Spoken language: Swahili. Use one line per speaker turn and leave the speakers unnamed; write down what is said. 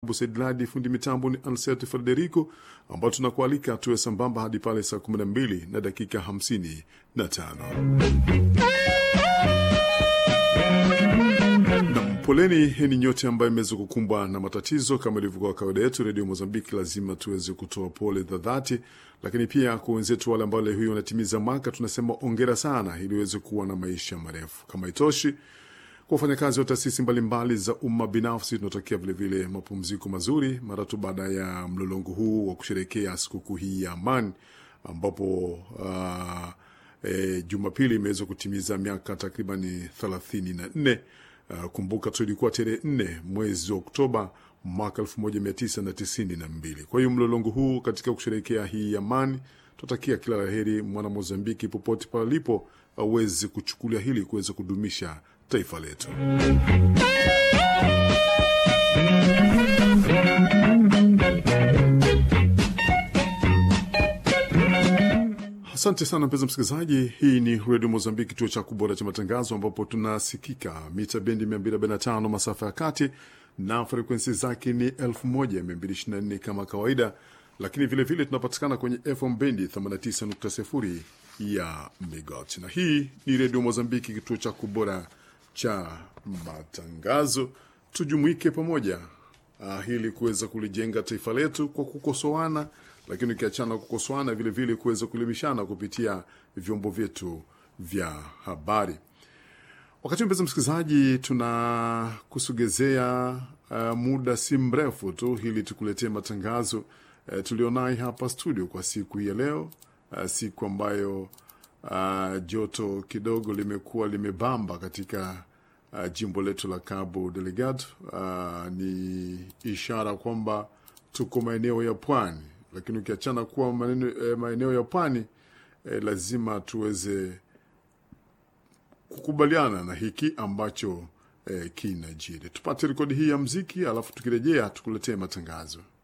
Busedladi, fundi mitambo ni Anset Frederico, ambao tunakualika tuwe sambamba hadi pale saa 12 na dakika 55. Nam, poleni heni nyote ambayo imeweza kukumbwa na matatizo. Kama ilivyokuwa kawaida yetu, redio Mozambiki lazima tuweze kutoa pole za dhati, lakini pia kwa wenzetu wale ambao leo hii wanatimiza mwaka, tunasema ongera sana, ili uweze kuwa na maisha marefu. Kama itoshi kwa wafanyakazi wa taasisi mbalimbali za umma binafsi tunatakia vilevile mapumziko mazuri mara tu baada ya mlolongo huu wa kusherekea sikukuu hii ya amani, ambapo uh, e, Jumapili imeweza kutimiza miaka takribani thelathini na nne. Uh, kumbuka tu ilikuwa tarehe nne mwezi wa Oktoba mwaka elfu moja mia tisa na tisini na mbili. Kwa hiyo mlolongo huu katika kusherekea hii amani tunatakia kila laheri mwana Mozambiki popote pale alipo aweze kuchukulia hili kuweza kudumisha taifa letu. Asante sana mpenzi msikilizaji, hii ni redio Mozambiki, kituo cha kubora cha matangazo, ambapo tunasikika mita bendi 245 masafa ya kati na frekwensi zake ni 1224 kama kawaida, lakini vilevile tunapatikana kwenye FM bendi 89.0 ya megahertz, na hii ni redio Mozambiki, kituo cha kubora cha matangazo. Tujumuike pamoja uh, ili kuweza kulijenga taifa letu kwa kukosoana, lakini ukiachana kukosoana, vilevile kuweza kuelimishana kupitia vyombo vyetu vya habari. Wakati mpenzi msikilizaji, tunakusogezea uh, muda si mrefu tu ili tukuletee matangazo uh, tulionaye hapa studio kwa siku hii ya leo uh, siku ambayo uh, joto kidogo limekuwa limebamba katika uh, jimbo letu la Cabo Delgado. Uh, ni ishara kwamba tuko maeneo ya pwani, lakini ukiachana kuwa eh, maeneo ya pwani eh, lazima tuweze kukubaliana na hiki ambacho eh, kinajiri. Tupate rekodi hii ya mziki, alafu tukirejea tukuletee matangazo.